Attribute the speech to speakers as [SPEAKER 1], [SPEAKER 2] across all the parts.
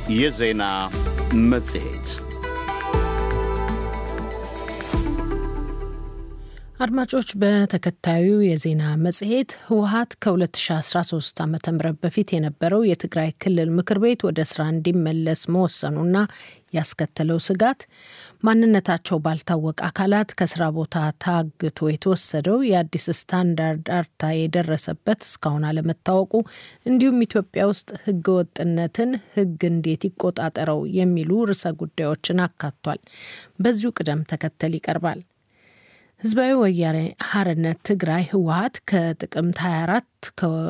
[SPEAKER 1] የዜና መጽሔት
[SPEAKER 2] አድማጮች በተከታዩ የዜና መጽሔት ህወሀት ከ2013 ዓ ም በፊት የነበረው የትግራይ ክልል ምክር ቤት ወደ ስራ እንዲመለስ መወሰኑና ያስከተለው ስጋት፣ ማንነታቸው ባልታወቀ አካላት ከስራ ቦታ ታግቶ የተወሰደው የአዲስ ስታንዳርድ አርታ የደረሰበት እስካሁን አለመታወቁ፣ እንዲሁም ኢትዮጵያ ውስጥ ህገ ወጥነትን ህግ እንዴት ይቆጣጠረው የሚሉ ርዕሰ ጉዳዮችን አካቷል። በዚሁ ቅደም ተከተል ይቀርባል። ህዝባዊ ወያኔ ሓርነት ትግራይ ህወሀት ከጥቅምት 24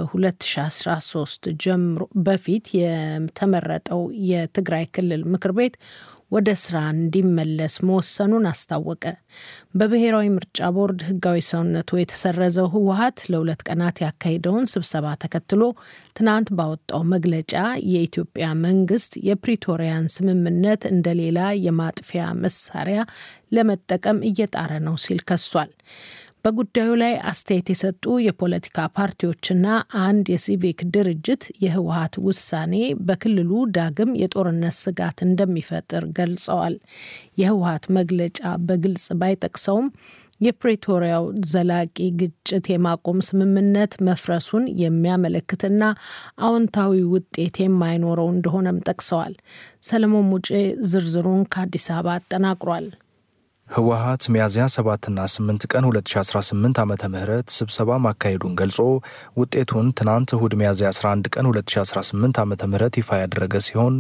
[SPEAKER 2] ከ2013 ጀምሮ በፊት የተመረጠው የትግራይ ክልል ምክር ቤት ወደ ስራ እንዲመለስ መወሰኑን አስታወቀ። በብሔራዊ ምርጫ ቦርድ ህጋዊ ሰውነቱ የተሰረዘው ህወሀት ለሁለት ቀናት ያካሄደውን ስብሰባ ተከትሎ ትናንት ባወጣው መግለጫ የኢትዮጵያ መንግስት የፕሪቶሪያን ስምምነት እንደሌላ የማጥፊያ መሳሪያ ለመጠቀም እየጣረ ነው ሲል ከሷል። በጉዳዩ ላይ አስተያየት የሰጡ የፖለቲካ ፓርቲዎችና አንድ የሲቪክ ድርጅት የህወሀት ውሳኔ በክልሉ ዳግም የጦርነት ስጋት እንደሚፈጥር ገልጸዋል። የህወሀት መግለጫ በግልጽ ባይጠቅሰውም የፕሬቶሪያው ዘላቂ ግጭት የማቆም ስምምነት መፍረሱን የሚያመለክትና አዎንታዊ ውጤት የማይኖረው እንደሆነም ጠቅሰዋል። ሰለሞን ሙጬ ዝርዝሩን ከአዲስ አበባ አጠናቅሯል።
[SPEAKER 3] ህወሀት ሚያዝያ 7ና 8 ቀን 2018 ዓ ም ስብሰባ ማካሄዱን ገልጾ ውጤቱን ትናንት እሁድ ሚያዝያ 11 ቀን 2018 ዓ ም ይፋ ያደረገ ሲሆን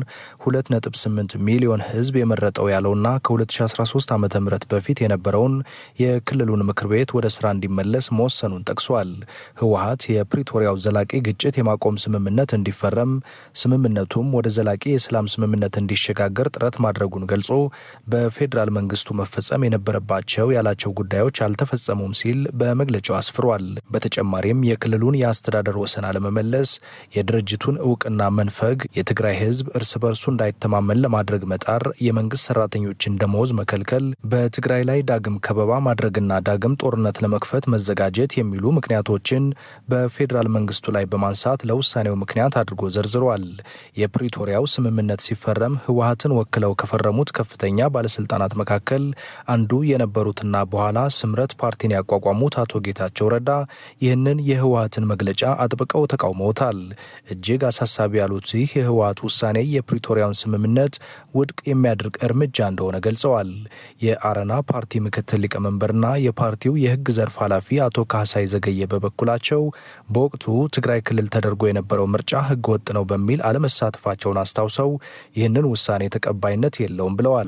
[SPEAKER 3] 2.8 ሚሊዮን ህዝብ የመረጠው ያለውና ከ2013 ዓ ም በፊት የነበረውን የክልሉን ምክር ቤት ወደ ስራ እንዲመለስ መወሰኑን ጠቅሷል። ህወሀት የፕሪቶሪያው ዘላቂ ግጭት የማቆም ስምምነት እንዲፈረም፣ ስምምነቱም ወደ ዘላቂ የሰላም ስምምነት እንዲሸጋገር ጥረት ማድረጉን ገልጾ በፌዴራል መንግስቱ መፈጸም የነበረባቸው ያላቸው ጉዳዮች አልተፈጸሙም ሲል በመግለጫው አስፍሯል። በተጨማሪም የክልሉን የአስተዳደር ወሰን አለመመለስ፣ የድርጅቱን እውቅና መንፈግ፣ የትግራይ ህዝብ እርስ በርሱ እንዳይተማመን ለማድረግ መጣር፣ የመንግስት ሰራተኞችን ደመወዝ መከልከል፣ በትግራይ ላይ ዳግም ከበባ ማድረግና ዳግም ጦርነት ለመክፈት መዘጋጀት የሚሉ ምክንያቶችን በፌዴራል መንግስቱ ላይ በማንሳት ለውሳኔው ምክንያት አድርጎ ዘርዝሯል። የፕሪቶሪያው ስምምነት ሲፈረም ህወሀትን ወክለው ከፈረሙት ከፍተኛ ባለስልጣናት መካከል አንዱ የነበሩትና በኋላ ስምረት ፓርቲን ያቋቋሙት አቶ ጌታቸው ረዳ ይህንን የህወሀትን መግለጫ አጥብቀው ተቃውመውታል። እጅግ አሳሳቢ ያሉት ይህ የህወሀት ውሳኔ የፕሪቶሪያውን ስምምነት ውድቅ የሚያደርግ እርምጃ እንደሆነ ገልጸዋል። የአረና ፓርቲ ምክትል ሊቀመንበርና የፓርቲው የህግ ዘርፍ ኃላፊ አቶ ካሳይ ዘገየ በበኩላቸው በወቅቱ ትግራይ ክልል ተደርጎ የነበረው ምርጫ ህገ ወጥ ነው በሚል አለመሳተፋቸውን አስታውሰው ይህንን ውሳኔ ተቀባይነት የለውም ብለዋል።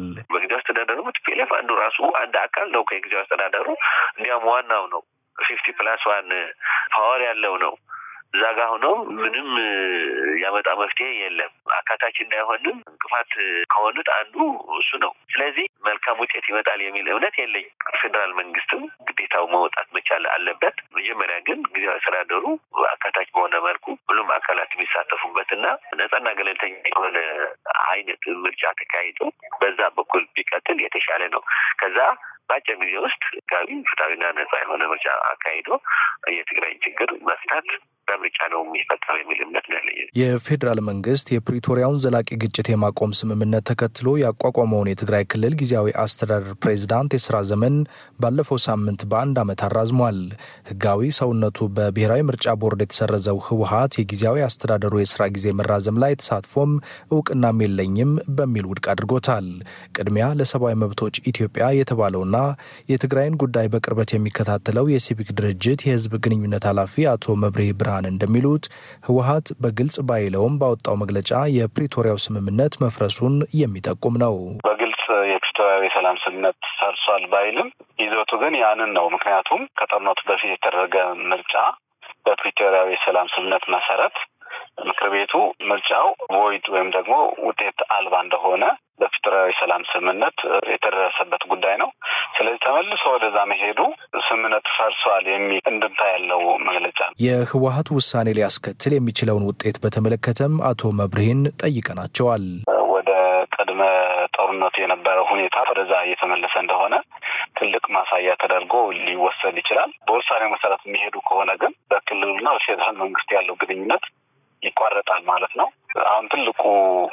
[SPEAKER 4] ቲፒኤልኤፍ አንዱ ራሱ አንድ አካል ነው ከጊዜው አስተዳደሩ እንዲያውም ዋናው ነው። ፊፍቲ ፕላስ ዋን ፓወር ያለው ነው። እዛ ጋ ሆኖ ምንም ያመጣ መፍትሄ የለም። አካታች እንዳይሆንም እንቅፋት ከሆኑት አንዱ እሱ ነው። ስለዚህ መልካም ውጤት ይመጣል የሚል እምነት የለኝ። ፌዴራል መንግስትም ግዴታው መውጣት መቻል አለበት። መጀመሪያ ግን ጊዜያዊ አስተዳደሩ አካታች በሆነ መልኩ ሁሉም አካላት የሚሳተፉበትና ነጻና ገለልተኛ የሆነ አይነት ምርጫ ተካሂዶ በዛ በኩል ቢቀጥል የተሻለ ነው። ከዛ በአጭር ጊዜ ውስጥ ህጋዊ ፍትሐዊና ነጻ የሆነ ምርጫ አካሂዶ የትግራይ ችግር መፍታት በምርጫ ነው የሚፈታው የሚል እምነት ነው ያለኝ።
[SPEAKER 3] የፌዴራል መንግስት የፕሪቶሪያውን ዘላቂ ግጭት የማቆም ስምምነት ተከትሎ ያቋቋመውን የትግራይ ክልል ጊዜያዊ አስተዳደር ፕሬዚዳንት የስራ ዘመን ባለፈው ሳምንት በአንድ ዓመት አራዝሟል። ህጋዊ ሰውነቱ በብሔራዊ ምርጫ ቦርድ የተሰረዘው ህወሀት የጊዜያዊ አስተዳደሩ የስራ ጊዜ መራዘም ላይ ተሳትፎም እውቅናም የለኝም በሚል ውድቅ አድርጎታል። ቅድሚያ ለሰብአዊ መብቶች ኢትዮጵያ የተባለውና የትግራይን ጉዳይ በቅርበት የሚከታተለው የሲቪክ ድርጅት የህዝብ ግንኙነት ኃላፊ አቶ መብሬ ብርሃን እንደሚሉት ህወሀት በግልጽ ባይለውም ባወጣው መግለጫ የፕሪቶሪያው ስምምነት መፍረሱን የሚጠቁም ነው።
[SPEAKER 5] በግልጽ የፕሪቶሪያው የሰላም ስምምነት ፈርሷል ባይልም ይዘቱ ግን ያንን ነው። ምክንያቱም ከጦርነቱ በፊት የተደረገ ምርጫ በፕሪቶሪያው የሰላም ስምምነት መሰረት ምክር ቤቱ ምርጫው ቮይድ ወይም ደግሞ ውጤት አልባ እንደሆነ በፕሪቶሪያዊ ሰላም ስምምነት የተደረሰበት ጉዳይ ነው። ስለዚህ ተመልሶ ወደዛ መሄዱ ስምምነቱ ፈርሷል የሚል እንድምታ ያለው መግለጫ ነው።
[SPEAKER 3] የህወሀት ውሳኔ ሊያስከትል የሚችለውን ውጤት በተመለከተም አቶ መብርሂን ጠይቀናቸዋል።
[SPEAKER 5] ወደ ቅድመ ጦርነቱ የነበረው ሁኔታ ወደዛ እየተመለሰ እንደሆነ ትልቅ ማሳያ ተደርጎ ሊወሰድ ይችላል። በውሳኔው መሰረት የሚሄዱ ከሆነ ግን በክልሉና በፌዴራል መንግስት ያለው ግንኙነት ይቋረጣል ማለት ነው። አሁን ትልቁ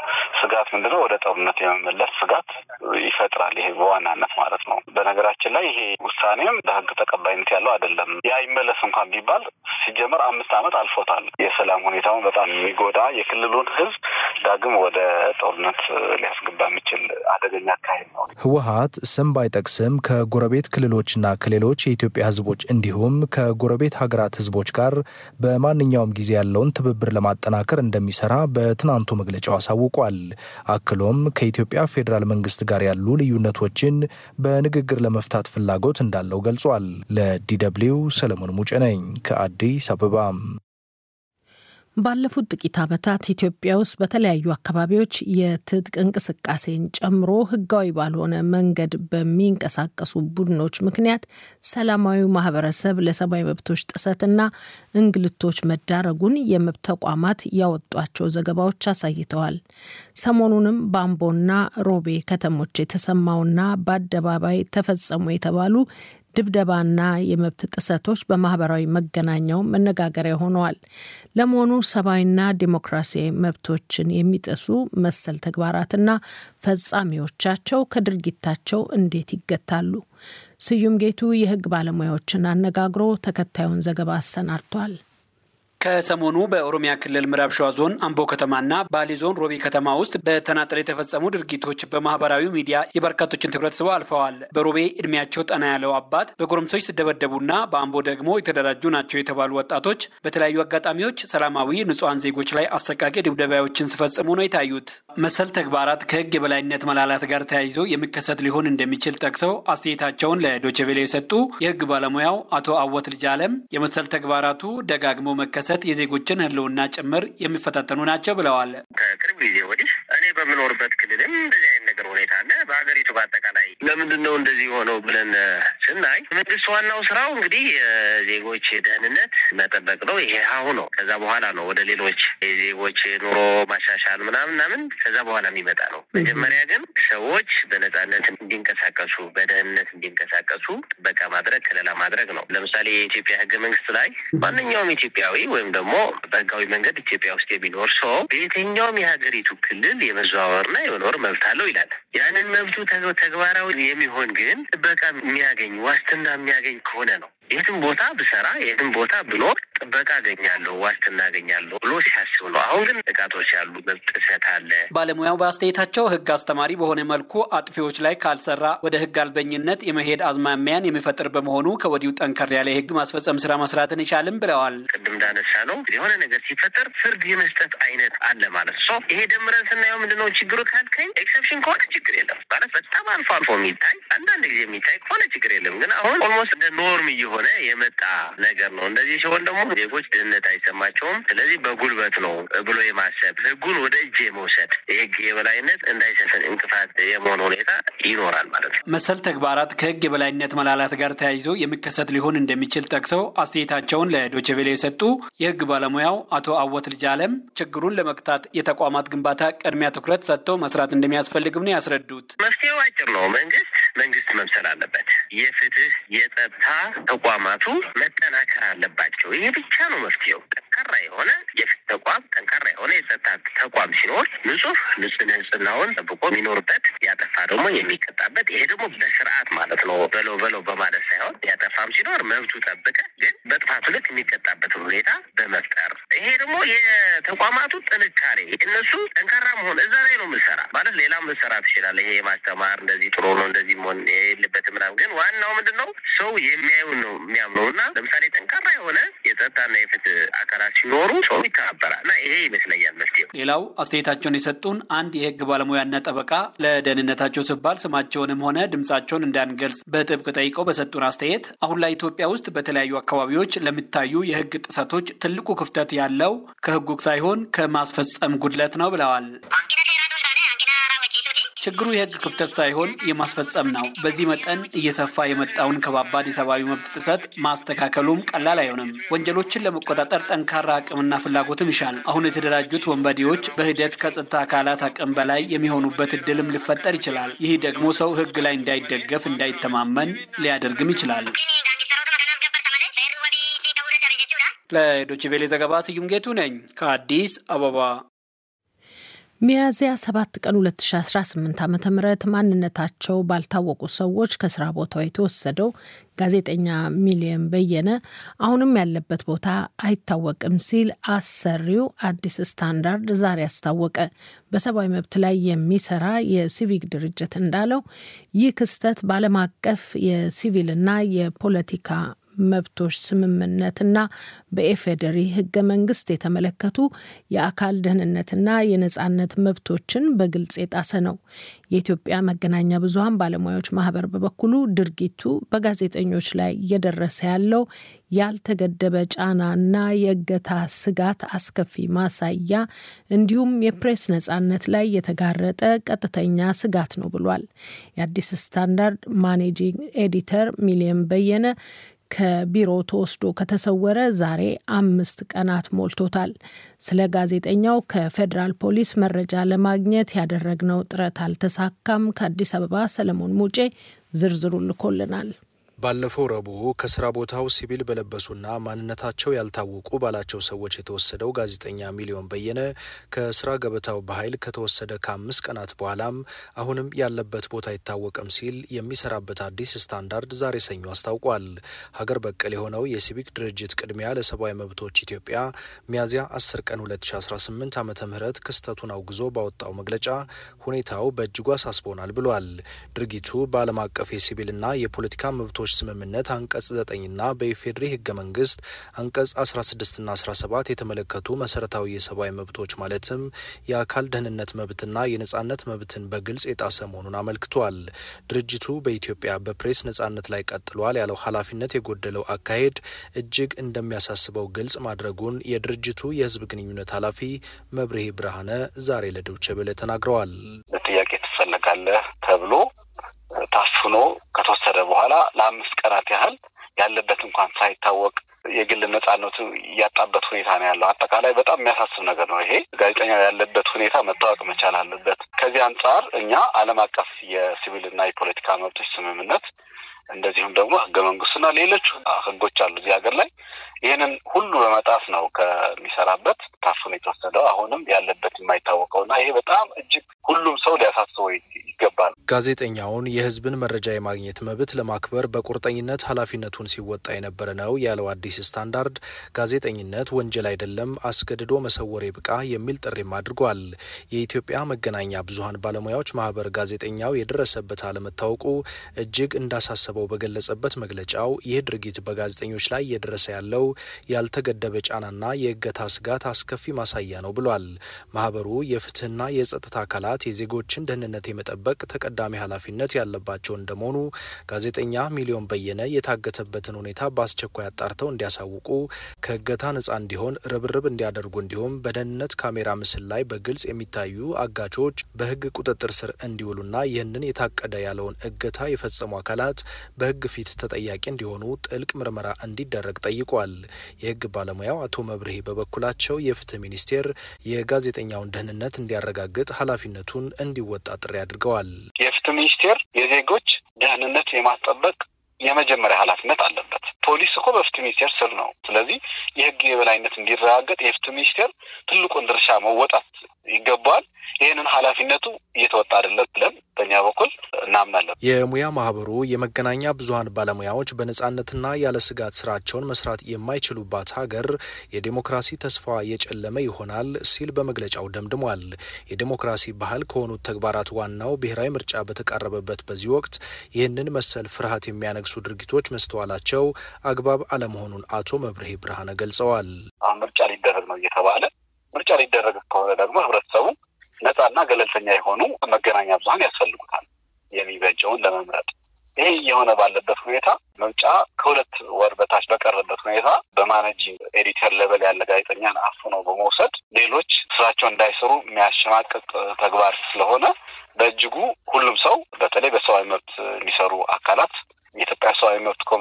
[SPEAKER 5] ስጋት ምንድነው? ወደ ጦርነት የመመለስ ስጋት ይፈጥራል። ይሄ በዋናነት ማለት ነው። በነገራችን ላይ ይሄ ውሳኔም በህግ ተቀባይነት ያለው አይደለም። ያ ይመለስ እንኳን ቢባል ሲጀመር አምስት ዓመት አልፎታል። የሰላም ሁኔታውን በጣም የሚጎዳ የክልሉን ህዝብ ዳግም ወደ ጦርነት ሊያስገባ የሚችል አደገኛ አካሄድ ነው።
[SPEAKER 3] ህወሀት ስም ባይጠቅስም ከጎረቤት ክልሎችና ከሌሎች የኢትዮጵያ ህዝቦች እንዲሁም ከጎረቤት ሀገራት ህዝቦች ጋር በማንኛውም ጊዜ ያለውን ትብብር ለማጠናከር እንደሚሰራ በትናንቱ መግለጫው አሳውቋል። አክሎም ከኢትዮጵያ ፌዴራል መንግስት ጋር ያሉ ልዩነቶችን በንግግር ለመፍታት ፍላጎት እንዳለው ገልጿል። ለዲደብሊው ሰለሞን ሙጬ ነኝ ከአዲስ አበባ።
[SPEAKER 2] ባለፉት ጥቂት ዓመታት ኢትዮጵያ ውስጥ በተለያዩ አካባቢዎች የትጥቅ እንቅስቃሴን ጨምሮ ህጋዊ ባልሆነ መንገድ በሚንቀሳቀሱ ቡድኖች ምክንያት ሰላማዊ ማህበረሰብ ለሰብአዊ መብቶች ጥሰትና እንግልቶች መዳረጉን የመብት ተቋማት ያወጧቸው ዘገባዎች አሳይተዋል። ሰሞኑንም በአምቦና ሮቤ ከተሞች የተሰማውና በአደባባይ ተፈጸሙ የተባሉ ድብደባና የመብት ጥሰቶች በማህበራዊ መገናኛው መነጋገሪያ ሆነዋል። ለመሆኑ ሰብአዊና ዲሞክራሲያዊ መብቶችን የሚጥሱ መሰል ተግባራትና ፈጻሚዎቻቸው ከድርጊታቸው እንዴት ይገታሉ? ስዩም ጌቱ የህግ ባለሙያዎችን አነጋግሮ ተከታዩን ዘገባ አሰናድቷል።
[SPEAKER 6] ከሰሞኑ በኦሮሚያ ክልል ምዕራብ ሸዋ ዞን አምቦ ከተማና ባሌ ዞን ሮቤ ከተማ ውስጥ በተናጠል የተፈጸሙ ድርጊቶች በማህበራዊ ሚዲያ የበርካቶችን ትኩረት ስበው አልፈዋል። በሮቤ እድሜያቸው ጠና ያለው አባት በጎረምሶች ሲደበደቡና በአምቦ ደግሞ የተደራጁ ናቸው የተባሉ ወጣቶች በተለያዩ አጋጣሚዎች ሰላማዊ ንጹሐን ዜጎች ላይ አሰቃቂ ድብደባዎችን ሲፈጽሙ ነው የታዩት። መሰል ተግባራት ከህግ የበላይነት መላላት ጋር ተያይዞ የሚከሰት ሊሆን እንደሚችል ጠቅሰው አስተያየታቸውን ለዶችቬሌ የሰጡ የህግ ባለሙያው አቶ አወት ልጅ አለም የመሰል ተግባራቱ ደጋግሞ መከሰት የዜጎችን ህልውና ጭምር የሚፈታተኑ ናቸው ብለዋል።
[SPEAKER 7] ከቅርብ ጊዜ ወዲህ እኔ በምኖርበት ክልልም እንደዚህ አይነት ነገር ሁኔታ አለ። በሀገሪቱ በአጠቃላይ ለምንድን ነው እንደዚህ ሆነው ብለን ስናይ መንግስት ዋናው ስራው እንግዲህ የዜጎች ደህንነት መጠበቅ ነው። ይሄ ሀሁ ነው። ከዛ በኋላ ነው ወደ ሌሎች የዜጎች ኑሮ ማሻሻል ምናምን ምናምን ከዛ በኋላ የሚመጣ ነው። መጀመሪያ ግን ሰዎች በነጻነት እንዲንቀሳቀሱ፣ በደህንነት እንዲንቀሳቀሱ ጥበቃ ማድረግ፣ ከለላ ማድረግ ነው። ለምሳሌ የኢትዮጵያ ህገ መንግስት ላይ ማንኛውም ኢትዮጵያዊ ወይም ደግሞ በህጋዊ መንገድ ኢትዮጵያ ውስጥ የሚኖር ሰው በየትኛውም የሀገሪቱ ክልል የመዘዋወርና የመኖር መብት አለው ይላል። ያንን መብቱ ተግባራዊ የሚሆን ግን ጥበቃ የሚያገኝ ዋስትና የሚያገኝ ከሆነ ነው። የትም ቦታ ብሰራ የትም ቦታ ብኖር ጥበቃ አገኛለሁ፣ ዋስትና አገኛለሁ ብሎ ሲያስብ ነው። አሁን ግን ጥቃቶች ያሉ መብት ጥሰት አለ።
[SPEAKER 6] ባለሙያው በአስተያየታቸው ህግ አስተማሪ በሆነ መልኩ አጥፊዎች ላይ ካልሰራ ወደ ህግ አልበኝነት የመሄድ አዝማሚያን የሚፈጥር በመሆኑ ከወዲሁ ጠንከር ያለ የህግ ማስፈጸም ስራ መስራትን ይቻልም ብለዋል።
[SPEAKER 7] ቅድም እንዳነሳ ነው የሆነ ነገር ሲፈጠር ፍርድ የመስጠት አይነት አለ ማለት ነው። ይሄ ደምረን ስናየው ምንድነው ችግሩ ካልከኝ ኤክሰፕሽን ከሆነ ችግር የለም ማለት በጣም አልፎ አልፎ የሚታይ አንዳንድ ጊዜ የሚታይ ከሆነ ችግር የለም። ግን አሁን ኦልሞስት እንደ ኖርም እየሆነ የመጣ ነገር ነው። እንደዚህ ሲሆን ደግሞ ዜጎች ደህንነት አይሰማቸውም። ስለዚህ በጉልበት ነው ብሎ የማሰብ ህጉን ወደ እጅ የመውሰድ የህግ የበላይነት እንዳይሰፍን እንቅፋት የመሆን ሁኔታ ይኖራል ማለት ነው።
[SPEAKER 6] መሰል ተግባራት ከህግ የበላይነት መላላት ጋር ተያይዞ የሚከሰት ሊሆን እንደሚችል ጠቅሰው አስተያየታቸውን ለዶችቬሌ የሰጡ የህግ ባለሙያው አቶ አወት ልጅ አለም ችግሩን ለመግታት የተቋማት ግንባታ ቅድሚያ ትኩረት ሰጥተው መስራት እንደሚያስፈልግም ነው ያስረዱት።
[SPEAKER 7] መፍትሄው አጭር ነው። መንግስት መንግስት መምሰል አለበት። የፍትህ የጸጥታ ተቋማቱ መጠናከር አለባቸው። ይሄ ብቻ ነው መፍትሄው። ጠንካራ የሆነ የፍትህ ተቋም፣ ጠንካራ የሆነ የጸጥታ ተቋም ሲኖር ንጹህ ንጹህ ንጽህናውን ጠብቆ የሚኖርበት ያጠፋ ደግሞ የሚቀጣበት ይሄ ደግሞ በስርዓት ማለት ነው። በለው በለው በማለት ሳይሆን ያጠፋም ሲኖር መብቱ ጠብቀ ግን በጥፋቱ ልክ የሚቀጣበትን ሁኔታ በመፍጠር ይሄ ደግሞ የተቋማቱ ጥንካሬ እነሱ ጠንካራ መሆን እዛ ላይ ነው የምንሰራ ማለት ሌላም ልንሰራ ትችላለህ። ይሄ ማስተማር እንደዚህ ጥሩ ነው እንደዚህ መሆን የለበትም ምናምን። ግን ዋናው ምንድን ነው ሰው የሚያዩን ነው የሚያምነው እና ለምሳሌ ጠንካራ የሆነ የጸጥታና የፍትህ አካላት ሲኖሩ ሰው ይተባበራል እና ይሄ ይመስለኛል መፍትሄው።
[SPEAKER 6] ሌላው አስተያየታቸውን የሰጡን አንድ የህግ ባለሙያና ጠበቃ ለደህንነታቸው ሲባል ስማቸውንም ሆነ ድምጻቸውን እንዳንገልጽ በጥብቅ ጠይቀው በሰጡን አስተያየት አሁን ላይ ኢትዮጵያ ውስጥ በተለያዩ አካባቢዎች ለሚታዩ የህግ ጥሰቶች ትልቁ ክፍተት ያለው ከህጉ ሳይሆን ከማስፈጸም ጉድለት ነው ብለዋል። ችግሩ የህግ ክፍተት ሳይሆን የማስፈጸም ነው። በዚህ መጠን እየሰፋ የመጣውን ከባባድ የሰብአዊ መብት ጥሰት ማስተካከሉም ቀላል አይሆንም። ወንጀሎችን ለመቆጣጠር ጠንካራ አቅምና ፍላጎትም ይሻል። አሁን የተደራጁት ወንበዴዎች በሂደት ከጸጥታ አካላት አቅም በላይ የሚሆኑበት እድልም ሊፈጠር ይችላል። ይህ ደግሞ ሰው ህግ ላይ እንዳይደገፍ፣ እንዳይተማመን ሊያደርግም ይችላል። ለዶችቬሌ ዘገባ ስዩም ጌቱ ነኝ ከአዲስ አበባ።
[SPEAKER 2] ሚያዝያ 7 ቀን 2018 ዓ ም ማንነታቸው ባልታወቁ ሰዎች ከስራ ቦታው የተወሰደው ጋዜጠኛ ሚሊየን በየነ አሁንም ያለበት ቦታ አይታወቅም ሲል አሰሪው አዲስ ስታንዳርድ ዛሬ አስታወቀ። በሰብአዊ መብት ላይ የሚሰራ የሲቪክ ድርጅት እንዳለው ይህ ክስተት በዓለም አቀፍ የሲቪልና የፖለቲካ መብቶች ስምምነትና በኤፌዴሪ ህገ መንግስት የተመለከቱ የአካል ደህንነትና የነጻነት መብቶችን በግልጽ የጣሰ ነው። የኢትዮጵያ መገናኛ ብዙኃን ባለሙያዎች ማህበር በበኩሉ ድርጊቱ በጋዜጠኞች ላይ እየደረሰ ያለው ያልተገደበ ጫናና የእገታ ስጋት አስከፊ ማሳያ እንዲሁም የፕሬስ ነጻነት ላይ የተጋረጠ ቀጥተኛ ስጋት ነው ብሏል። የአዲስ ስታንዳርድ ማኔጂንግ ኤዲተር ሚሊየን በየነ ከቢሮ ተወስዶ ከተሰወረ ዛሬ አምስት ቀናት ሞልቶታል። ስለ ጋዜጠኛው ከፌዴራል ፖሊስ መረጃ ለማግኘት ያደረግነው ጥረት አልተሳካም። ከአዲስ አበባ ሰለሞን ሙጬ ዝርዝሩ ልኮልናል።
[SPEAKER 3] ባለፈው ረቡዕ ከስራ ቦታው ሲቪል በለበሱና ማንነታቸው ያልታወቁ ባላቸው ሰዎች የተወሰደው ጋዜጠኛ ሚሊዮን በየነ ከስራ ገበታው በኃይል ከተወሰደ ከአምስት ቀናት በኋላም አሁንም ያለበት ቦታ አይታወቅም ሲል የሚሰራበት አዲስ ስታንዳርድ ዛሬ ሰኞ አስታውቋል። ሀገር በቀል የሆነው የሲቪክ ድርጅት ቅድሚያ ለሰብአዊ መብቶች ኢትዮጵያ ሚያዝያ 10 ቀን 2018 ዓ ም ክስተቱን አውግዞ ባወጣው መግለጫ ሁኔታው በእጅጉ አሳስቦናል ብሏል። ድርጊቱ በዓለም አቀፍ የሲቪልና የፖለቲካ መብቶች ስምምነት አንቀጽ 9ና በኢፌዴሪ ህገ መንግስት አንቀጽ 16ና 17 የተመለከቱ መሰረታዊ የሰብአዊ መብቶች ማለትም የአካል ደህንነት መብትና የነጻነት መብትን በግልጽ የጣሰ መሆኑን አመልክቷል። ድርጅቱ በኢትዮጵያ በፕሬስ ነጻነት ላይ ቀጥሏል ያለው ኃላፊነት የጎደለው አካሄድ እጅግ እንደሚያሳስበው ግልጽ ማድረጉን የድርጅቱ የህዝብ ግንኙነት ኃላፊ መብርሄ ብርሃነ ዛሬ ለዶይቼ ቬለ ተናግረዋል።
[SPEAKER 5] ለጥያቄ ትፈለጋለህ ተብሎ ታፍኖ ከተወሰደ በኋላ ለአምስት ቀናት ያህል ያለበት እንኳን ሳይታወቅ የግል ነጻነቱ እያጣበት ሁኔታ ነው ያለው። አጠቃላይ በጣም የሚያሳስብ ነገር ነው ይሄ። ጋዜጠኛው ያለበት ሁኔታ መታወቅ መቻል አለበት። ከዚህ አንጻር እኛ ዓለም አቀፍ የሲቪልና የፖለቲካ መብቶች ስምምነት እንደዚሁም ደግሞ ህገ መንግስቱና ሌሎች ህጎች አሉ እዚህ ሀገር ላይ ይህንን ሁሉ በመጣስ ነው ከሚሰራበት ታፍኖ የተወሰደው አሁንም ያለበት የማይታወቀውና ይሄ በጣም እጅግ ሁሉም ሰው ሊያሳስበው ይገባል።
[SPEAKER 3] ጋዜጠኛውን የህዝብን መረጃ የማግኘት መብት ለማክበር በቁርጠኝነት ኃላፊነቱን ሲወጣ የነበረ ነው ያለው አዲስ ስታንዳርድ ጋዜጠኝነት ወንጀል አይደለም፣ አስገድዶ መሰወር ይብቃ የሚል ጥሪም አድርጓል። የኢትዮጵያ መገናኛ ብዙኃን ባለሙያዎች ማህበር ጋዜጠኛው የደረሰበት አለመታወቁ እጅግ እንዳሳሰበው በገለጸበት መግለጫው ይህ ድርጊት በጋዜጠኞች ላይ እየደረሰ ያለው ያልተገደበ ጫናና የእገታ ስጋት አስከፊ ማሳያ ነው ብሏል። ማህበሩ የፍትህና የጸጥታ አካላት የዜጎችን ደህንነት የመጠበቅ ተቀዳሚ ኃላፊነት ያለባቸው እንደመሆኑ ጋዜጠኛ ሚሊዮን በየነ የታገተበትን ሁኔታ በአስቸኳይ አጣርተው እንዲያሳውቁ፣ ከእገታ ነጻ እንዲሆን ርብርብ እንዲያደርጉ እንዲሁም በደህንነት ካሜራ ምስል ላይ በግልጽ የሚታዩ አጋቾች በህግ ቁጥጥር ስር እንዲውሉና ይህንን የታቀደ ያለውን እገታ የፈጸሙ አካላት በህግ ፊት ተጠያቂ እንዲሆኑ ጥልቅ ምርመራ እንዲደረግ ጠይቋል። የህግ ባለሙያው አቶ መብርሄ በበኩላቸው የፍትህ ሚኒስቴር የጋዜጠኛውን ደህንነት እንዲያረጋግጥ ኃላፊነቱን እንዲወጣ ጥሪ አድርገዋል።
[SPEAKER 5] የፍትህ ሚኒስቴር የዜጎች ደህንነት የማስጠበቅ የመጀመሪያ ኃላፊነት አለበት። ፖሊስ እኮ በፍትህ ሚኒስቴር ስር ነው። ስለዚህ የህግ የበላይነት እንዲረጋገጥ የፍትህ ሚኒስቴር ትልቁን ድርሻ መወጣት ይገባዋል። ይህንን ኃላፊነቱ እየተወጣ አይደለም ብለን በእኛ በኩል እናምናለን።
[SPEAKER 3] የሙያ ማህበሩ የመገናኛ ብዙኃን ባለሙያዎች በነጻነትና ያለ ስጋት ስራቸውን መስራት የማይችሉባት ሀገር የዴሞክራሲ ተስፋ የጨለመ ይሆናል ሲል በመግለጫው ደምድሟል። የዴሞክራሲ ባህል ከሆኑት ተግባራት ዋናው ብሔራዊ ምርጫ በተቃረበበት በዚህ ወቅት ይህንን መሰል ፍርሃት የሚያነግሱ ድርጊቶች መስተዋላቸው አግባብ አለመሆኑን አቶ መብርሄ ብርሃነ ገልጸዋል።
[SPEAKER 5] አሁን ምርጫ ሊደረግ ነው እየተባለ ምርጫ ሊደረግ ከሆነ ደግሞ ህብረተሰቡ ነጻና ገለልተኛ የሆኑ መገናኛ ብዙኃን ያስፈልጉታል የሚበጀውን ለመምረጥ። ይሄ እየሆነ ባለበት ሁኔታ ምርጫ ከሁለት ወር በታች በቀረበት ሁኔታ በማኔጂንግ ኤዲተር ሌቨል ያለ ጋዜጠኛን አፍኖ በመውሰድ ሌሎች ስራቸው እንዳይሰሩ የሚያሸማቅቅ ተግባር ስለሆነ በእጅጉ ሁሉም ሰው በተለይ በሰብአዊ መብት የሚሰሩ አካላት የኢትዮጵያ ሰብአዊ መብት ኮሚሽን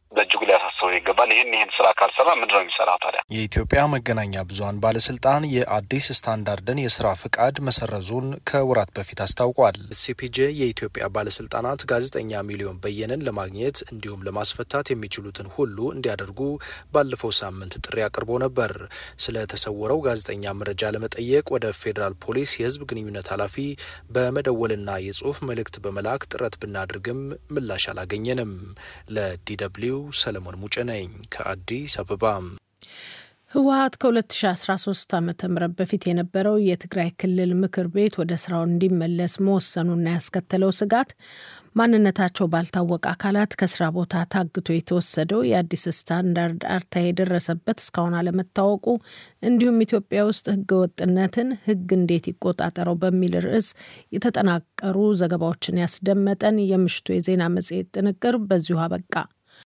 [SPEAKER 5] በእጅጉ ሊያሳስበው ይገባል። ይህን ይህን ስራ ካልሰራ ምንድን ነው የሚሰራው ታዲያ?
[SPEAKER 3] የኢትዮጵያ መገናኛ ብዙኃን ባለስልጣን የአዲስ ስታንዳርድን የስራ ፍቃድ መሰረዙን ከወራት በፊት አስታውቋል። ሲፒጄ የኢትዮጵያ ባለስልጣናት ጋዜጠኛ ሚሊዮን በየነን ለማግኘት እንዲሁም ለማስፈታት የሚችሉትን ሁሉ እንዲያደርጉ ባለፈው ሳምንት ጥሪ አቅርቦ ነበር። ስለተሰወረው ጋዜጠኛ መረጃ ለመጠየቅ ወደ ፌዴራል ፖሊስ የህዝብ ግንኙነት ኃላፊ በመደወልና የጽሁፍ መልእክት በመላክ ጥረት ብናድርግም ምላሽ አላገኘንም። ለዲደብሊው ሰለሞን ሙጭ ነኝ ከአዲስ አበባ።
[SPEAKER 2] ህወሀት ከ2013 ዓ ም በፊት የነበረው የትግራይ ክልል ምክር ቤት ወደ ስራው እንዲመለስ መወሰኑና ያስከተለው ስጋት ማንነታቸው ባልታወቀ አካላት ከስራ ቦታ ታግቶ የተወሰደው የአዲስ ስታንዳርድ አርታ የደረሰበት እስካሁን አለመታወቁ እንዲሁም ኢትዮጵያ ውስጥ ህገወጥነትን ህግ እንዴት ይቆጣጠረው በሚል ርዕስ የተጠናቀሩ ዘገባዎችን ያስደመጠን የምሽቱ የዜና መጽሔት ጥንቅር በዚሁ አበቃ።